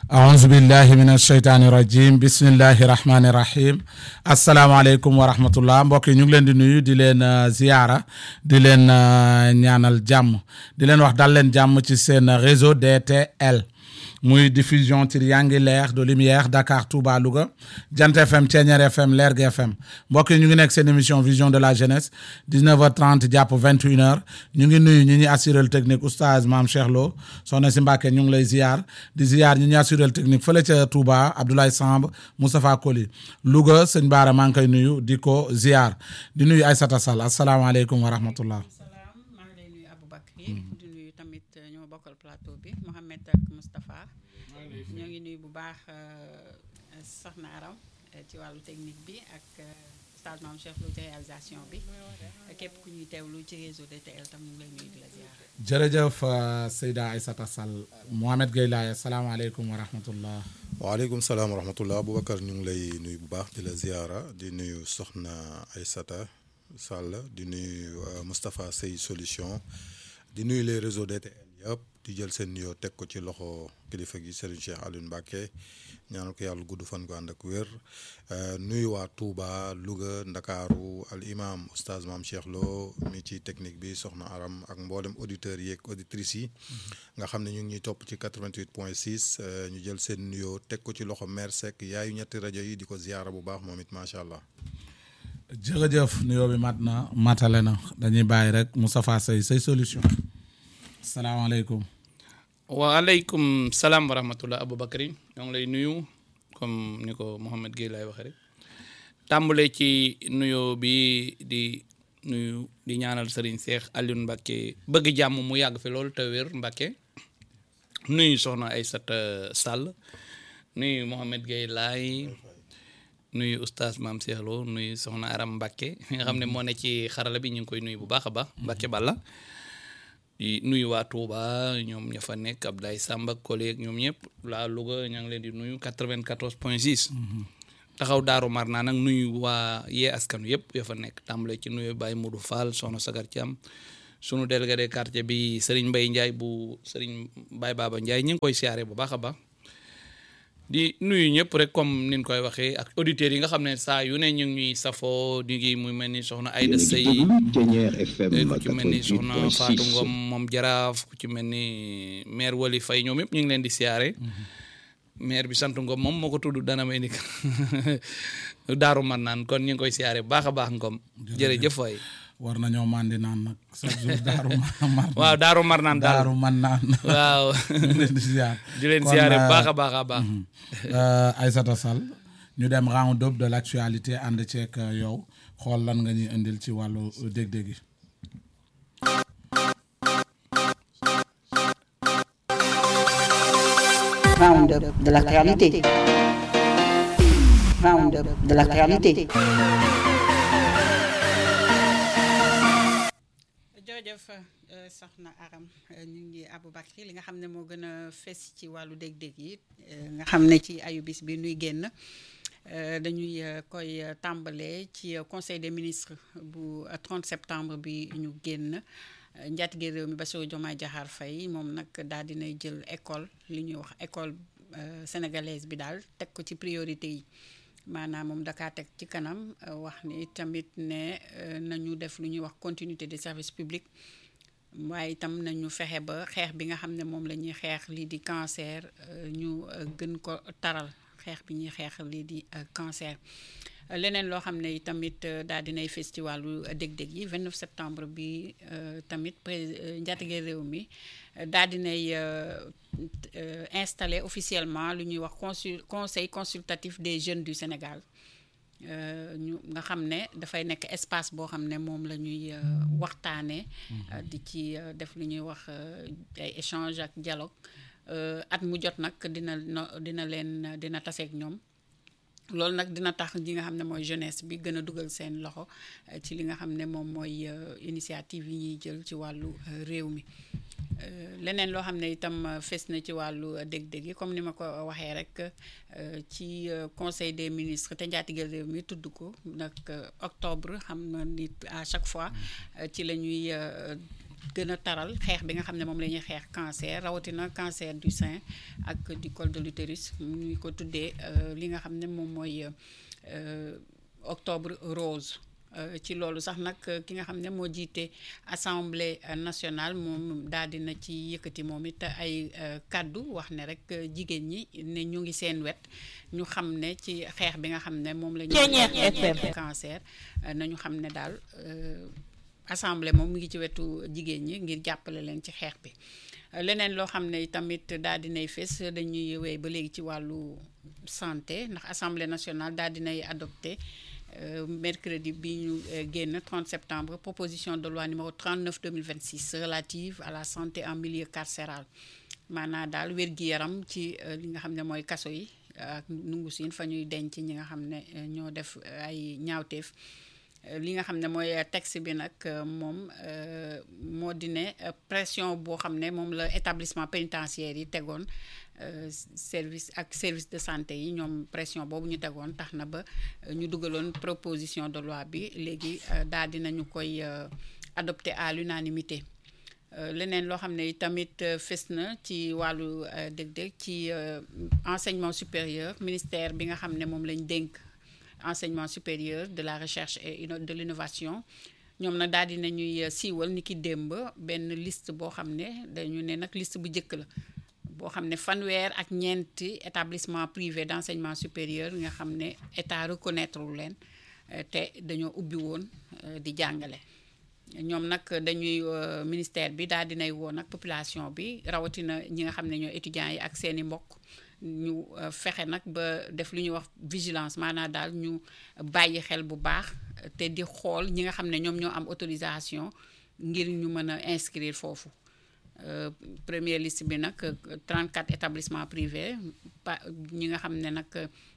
aouzu billahi min asheytaani rajim bismillahi rahmaani rahim asalaamaaleykum wa rahmatullah mbokk yi ñu ngi leen di nuyu di leen ziyaara di leen ñaanal jàmm di leen wax dal leen jàmm ci seen réseau DTL muy diffusion triangulaire de lumière Dakar Touba Louga Jant FM Thiéniere FM Lergui FM mbokk yi ñu ngi nekk seen émission vision de la jeunesse 19h30 jàpp 21h ñu ngi nuyu ñi ñuy assuré technique oustaz maam Cheikh Lo soxna si Mbàkke ñu ngi lay ziar di ziar ñi ñuy assuré technique fële ca Touba Abdoulaye Samb Moustapha Koli Louga sëñ Baara maa ngi koy nuyu di ko ziar di nuyu Aïssata Sall asalaamaaleykum wa rahmatullah salaam maa ngi lay nuyu Aboubacry di nuyu tamit ñoo bokkal plateau bi Mohamed ak Moustapha ñoo ngi nuyu bu baax soxna Aram ci wàllu technique bi ak Oustaz Mame Cheikh Lo ci réalisation bi képp ku ñuy teewlu ci réseau DTL tam ñu ngi lay nuyu di la ziar. jërëjëf Seyda Aïssata Sall Mohamed Gueye Laye asalaamaaleykum wa rahmatullah waaleykum salaam wa rahmatullah Aboubacar ñu ngi lay nuyu bu baax di la ziara di nuyu soxna Aïssata Sall di nuyu Moustapha Sey solution di nuyu les réseaux DTL yëpp di jël seen nuyoo teg ko ci loxo kilifa gi Serigne Cheikh Alioune Mbacké ñaanal ko yàlla gudd fan ko ànd ak wér nuyu waa Touba Louga Ndakaaru al imam oustaz Mame Cheikh Lo mi ci technique bi soxna Aram ak mboolem auditeurs yeeg auditrices yi nga xam ne ñu ngi ñuy topp ci 88 point 6 ñu jël seen nuyoo teg ko ci loxo maire Seck yaayu ñetti rajo yi di ko ziyaara bu baax moom it macha allah. jërëjëf nuyoo bi mat na matale na dañuy bàyyi rek Moustapha Sey say solution salaamaaleykum waaleykum salaam wa rahmatullah Aboubacry ñoo ngi lay nuyu comme ni ko Mohamed Gueye lay waxee rek tàmbale ci nuyoo bi di nuyu di ñaanal Serigne Cheikh Alioune Mbacké bëgg jàmm mu yàgg fi loolu te wér Mbacké nuyu soxna Aïssata Sall nuyu Mohamed Gueye laay nuyu oustaz Mame Cheikh Lo nuyu soxna Aram Mbacké nga xam ne moo ne ci xarala bi ñu ngi koy nuyu bu baax a baax Mbacké Balla di nuyu waa Touba ñoom ña fa nekk Abdoulaye Samba collègue ñoom ñëpp laa Louga ña ngi leen di nuyu 94 point 6. taxaw Daaru Marnaan nag nuyu waa yee askan yëpp ya fa nekk tàmbale ci nuyu Baye Modou Fall soxna Sagar Thiam sunu délégué de quartier bi Serigne Mbaye Ndiaye bu Serigne Baye Baba Ndiaye ñu ngi koy siyaare bu baax a baax. di nuyu ñëpp rek comme ni ñu koy waxee ak auditeurs yi nga xam ne saa yu ne ñu ngi ñuy safoo di ngi muy mel ni soxna Aïda Sey ku ci mel ni soxna Fatou Ngom moom jaraaf ku ci mel ni maire Wali Faye ñoom yëpp ñu ngi leen di siyaare maire bi sant Ngom moom moo ko tudd dana may ni daaru man naan kon ñu ngi koy siyaare bu baax a baax Ngom jërëjëf waay war nañoo mandi naan nag chaque jour daaru mar waaw daaru mar naan daal daaru man naan waaw ñu leen di ziar di leen siyaare bu baax a baax a baax Aïssata Sall ñu dem round up de l'actualité ànd ceeg yow xool lan nga ñuy indil ci wàllu dég-dég yi round up de l'actualité round up de l'actualité jërëjëf soxna Aram ñu ngi Aboubacry li nga xam ne moo gën a fes ci wàllu dég-dég yi nga xam ne ci ayubis bi nuy génn dañuy koy tàmbalee ci conseil des ministres bu 30 septembre bi ñu génn njaatige réew mi Bassirou Diomaye Diakhar Faye moom nag daal dinay jël école li ñuy wax école sénégalaise bi daal teg ko ci priorité yi maanaam moom dakaa teg ci kanam wax ni tamit ne nañu def lu ñuy wax continuité des services publics waaye itam nañu fexe ba xeex bi nga xam ne moom la ñuy xeex lii di cancer ñu gën ko taral xeex bi ñuy xeex lii di cancer leneen loo xam ne tamit daal dinay fes ci wàllu dég-dég yi 29 septembre bi tamit pré njaatige réew mi daal dinay installé officiellement lu ñuy wax consul conseil consultatif des jeunes du Sénégal ñu nga xam ne dafay nekk espace boo xam ne moom la ñuy waxtaanee. di ci def lu ñuy wax ay échange ak dialogue at mu jot nag dina dina leen dina taseeg ñoom. loolu nag dina tax ñi nga xam ne mooy jeunesse bi gën a dugal seen loxo ci li nga xam ne moom mooy initiative yi ñuy jël ci wàllu réew mi leneen loo xam ne itam fes na ci wàllu dég-dég yi comme ni ma ko waxee rek ci conseil des ministres te njaatigeel réew mi tudd ko nag octobre xam na nit à chaque fois ci la ñuy gën a taral xeex bi nga xam ne moom la ñuy xeex cancer rawatina cancer du sein ak du col de l'utérus ñu ko tuddee li nga xam ne moom mooy octobre rose ci loolu sax nag ki nga xam ne moo jiite assemblée nationale moom daal dina ci yëkkati moom it ay kàddu wax ne rek jigéen ñi ne ñu ngi seen wet ñu xam ne ci xeex bi nga xam ne moom la ñu cancer nañu xam ne daal assemblée moom mu ngi ci wetu jigéen ñi ngir jàppale leen ci xeex bi leneen loo xam ne tamit daal dinay fes dañuy wéy ba léegi ci wàllu santé ndax assemblée nationale daal dinay adopté mercredi bi ñu génn 30 septembre proposition de loi numéro 39 2026 relative à la santé en milieu carcéral maanaam daal wér-gi-yaram ci li nga xam ne mooy kaso yi ak nungu siin fa ñuy denc ñi nga xam ne ñoo def ay ñaawteef li nga xam ne mooy texte bi nag moom moo di ne pression boo xam ne moom la établissement pénitentiaire yi tegoon service ak service de santé yi ñoom pression boobu ñu tegoon tax na ba ñu dugaloon proposition de loi bi léegi daal dinañu koy adopté à l'unanimité leneen loo xam ne tamit fes na ci wàllu dëgg-dëgg ci enseignement supérieur ministère bi nga xam ne moom lañ dénk enseignement supérieur de la recherche et de l'innovation ñoom nag daal dina ñuy siiwal ni ki démb benn liste boo xam ne dañu ne nag liste bu njëkk la boo xam ne fanweer ak ñeenti établissement privé d'enseignement supérieur nga xam ne état reconnaître leen te dañoo ubbi woon di jàngale ñoom nag dañuy ministère bi daal dinay woo nag population bi rawatina ñi nga xam ne ñoo étudiants yi ak seeni mbokk ñu fexe nag ba def lu ñuy wax vigilance maanaam daal ñu bàyyi xel bu baax te di xool ñi nga xam ne ñoom ñoo am autorisation ngir ñu mën a inscrire foofu première liste bi nag 34 établissements privés pa ñi nga xam ne nag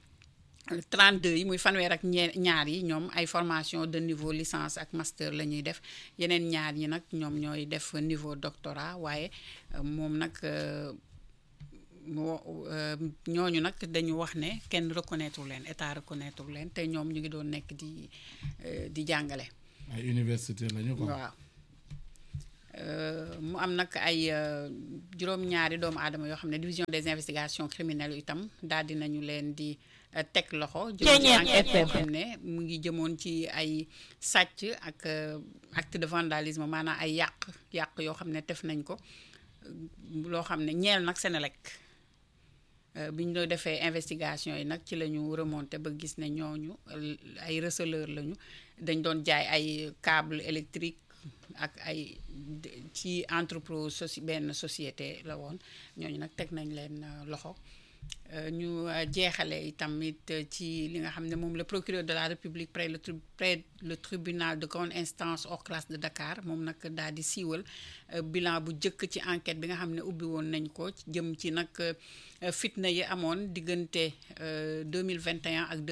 32 yi muy fanweer ak ñaar yi ñoom ay formation de niveau licence ak master la ñuy def yeneen ñaar yi nag ñoom ñooy def niveau doctorat waaye moom nag ñooñu nag dañu wax ne kenn reconnaître leen état reconnaître leen te ñoom ñu ngi doon nekk di di jàngale. ay université lañu ko waaw mu am nag ay juróom-ñaari doomu aadama yoo xam ne division des investigations criminelles itam daal di nañu leen di teg loxo. jëm ci enquête boo xam ne mu ngi jëmoon ci ay sàcc ak acte de vandalisme maanaam ay yàq yàq yoo xam ne def nañ ko loo xam ne ñeel nag Senelec bi ñu doon defee investigation yi nag ci la ñu remonté ba gis ne ñooñu ay receleur lañu dañ doon jaay ay câble électrique ak ay ci entreprise soci benn société la woon ñooñu nag teg nañ leen loxo ñu jeexale tamit ci li nga xam ne moom le procureur de la république près le près le tribunal de grande instance hors classe de Dakar moom nag daal di siiwal bilan bu jëkk ci enquête bi nga xam ne ubbi woon nañ ko jëm ci nag fitna yi amoon diggante 2021 ak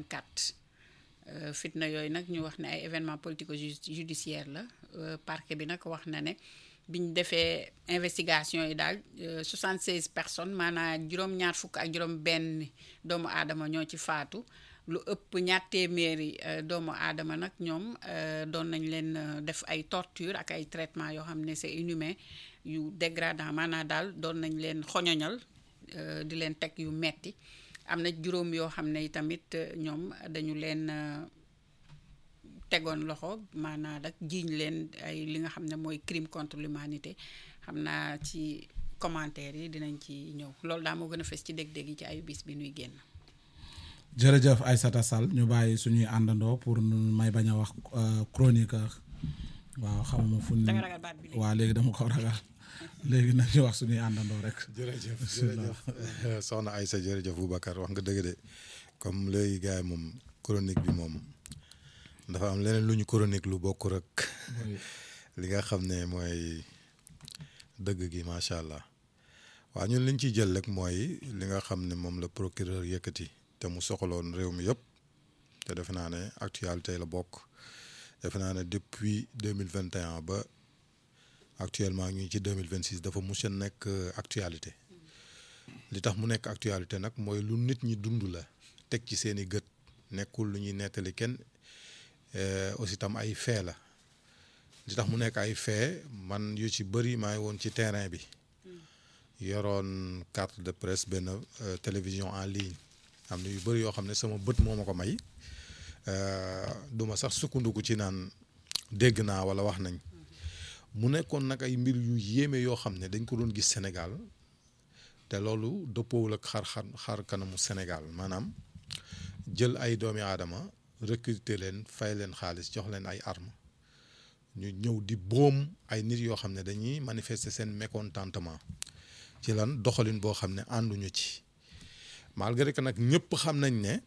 2024 fitna yooyu nag ñu wax ne ay événements politico judiciaire la parquet bi nag wax na ne biñ defee investigation yi daal 76 personnes maanaam juróom-ñaar fukk ak juróom-benn doomu aadama ñoo ci faatu lu ëpp ñaar téeméeri doomu aadama nag ñoom doon nañ leen def ay torture ak ay traitement yoo xam ne c'est inhumain yu dégradant maanaam daal doon nañ leen xoñoñal di leen teg yu metti am na juróom yoo xam ne tamit ñoom dañu leen tegoon loxo maanaam rek jiiñ leen ay li nga xam ne mooy crime contre l'humanité xam naa ci commentaire yi dinañ ci ñëw loolu daa moo gën a fes ci dég-dég yi ci ayu bis bi nuy génn jërëjëf Aïssata Sall ñu bàyyi suñuy àndandoo pour may bañ a wax chroniqueur waaw xamuma fu danga ragal baat bi waaw léegi dama ko ragal léegi nag ñu wax suñuy àndandoo rek jërëjëf jërëjëf soxna Aïssa jërëjëf Boubacar wax nga dëgg de comme léegi gars yi moom chronique bi moom dafa am leneen lu ñu chronique lu bokk rek li nga xam ne mooy dëgg gi macha allah waaw ñun liñ ciy jël rek mooy li nga xam ne moom la procureur yëkkati te mu soxaloon réew mi yëpp te defe naa ne actualité la bokk defe naa ne depuis deux mille vingt et un ba actuellement ñu ngi ci deux mille vingt six dafa mus a nekk actualité li tax mu nekk actualité nag mooy lu nit ñi dund la teg ci seen i gët nekkul lu ñuy nettali kenn aussi tam ay fee la li tax mu nekk ay fait man yu ci bëri maa ngi woon ci terrain bi yoroon carte de presse benn euh, télévision en ligne am na yu bëri yoo xam ne sama bët moo ma ko may euh, duma sax sukkandiku ci naan dégg naa wala wax nañ mu nekkoon nag ay mbir yu yéeme yoo xam ne dañ ko doon gis Sénégal te loolu dëppoowul ak xar xar xar kanamu Sénégal maanaam jël ay doomi aadama recruter leen fay leen xaalis jox leen ay armes ñu ñëw di boom ay nit yoo xam ne dañuy manifester seen mécontentement ci lan doxalin boo xam ne ànduñu ci malgré que nag ñëpp xam nañ ne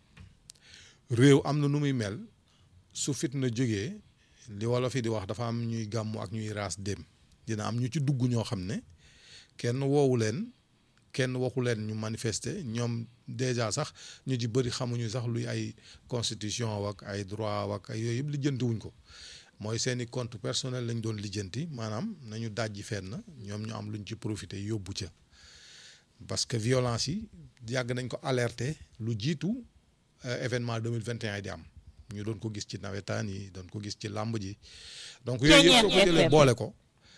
réew am na nu muy mel su fitna jógee li wolof yi di wax dafa am ñuy gàmmu ak ñuy raas dem dina am ñu ci dugg ñoo xam ne kenn woowu leen kenn waxu leen ñu manifester ñoom déjà sax ñu ci bëri xamuñu sax luy ay constitution wak ay droit wak ay yooyu yëpp lijjantiwuñ ko mooy seeni compte personnel lañ doon lijjanti maanaam nañu dajji fenn ñoom ñu am luñ ci profité yóbbu ca parce que violence yi yàgg nañ ko alerter lu jiitu événement 2021 yi di am ñu doon ko gis ci nawetaan yi doon ko gis ci làmb ji donc yooyu yëpp soo ko jëlee boole ko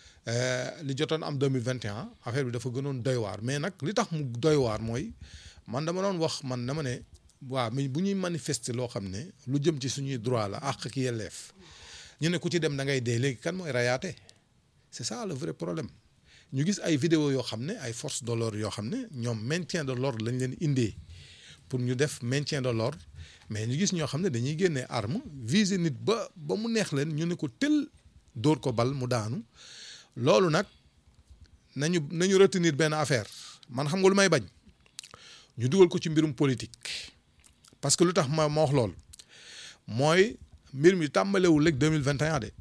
li jotoon am 2021 affaire bi dafa gënoon doy waar mais nag li tax mu doy waar mooy man dama doon wax man dama ne waaw mais bu ñuy manifester loo xam ne lu jëm ci suñuy droit la àq ak yelleef ñu ne ku ci dem da ngay dee léegi kan mooy rayaate c'est ça le vrai problème ñu gis ay vidéo yoo xam ne ay forces de l'ordre yoo xam ne ñoom maintien de l'ordre lañ leen indee pour ñu def maintien de l'ordre mais ñu gis ñoo xam ne dañuy génnee arme viser nit ba ba mu neex leen ñu ne ko tël dóor ko bal mu daanu loolu nag nañu nañu retenir benn affaire man xam nga lu may bañ ñu dugal ko ci mbirum politique parce que lu tax ma ma wax loolu mooy mbir mi tàmbalewul rek 2021 de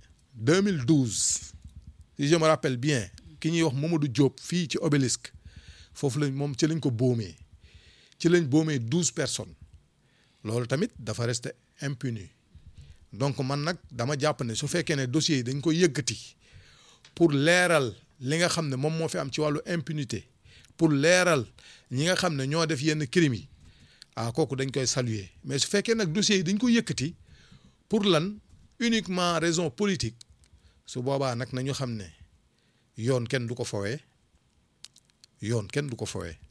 2012 si je me rappelle bien ki ñuy wax Mamadou Diop fii ci obélisque foofu lañ moom ci lañ ko boomee ci lañ boomee douze personnes loolu tamit dafa resté impuni donc man nag dama jàpp ne su fekkee ne dossiers yi dañ ko yëkkati pour leeral li nga xam ne moom moo fi am ci wàllu impunité pour leeral ñi nga xam ne ñoo def yenn crimes yi ah kooku dañ koy saluer mais su fekkee nag dossiers yi dañ ko yëkkati pour lan uniquement raison politique su boobaa nag nañu xam ne yoon kenn du ko fowee yoon kenn du ko fowee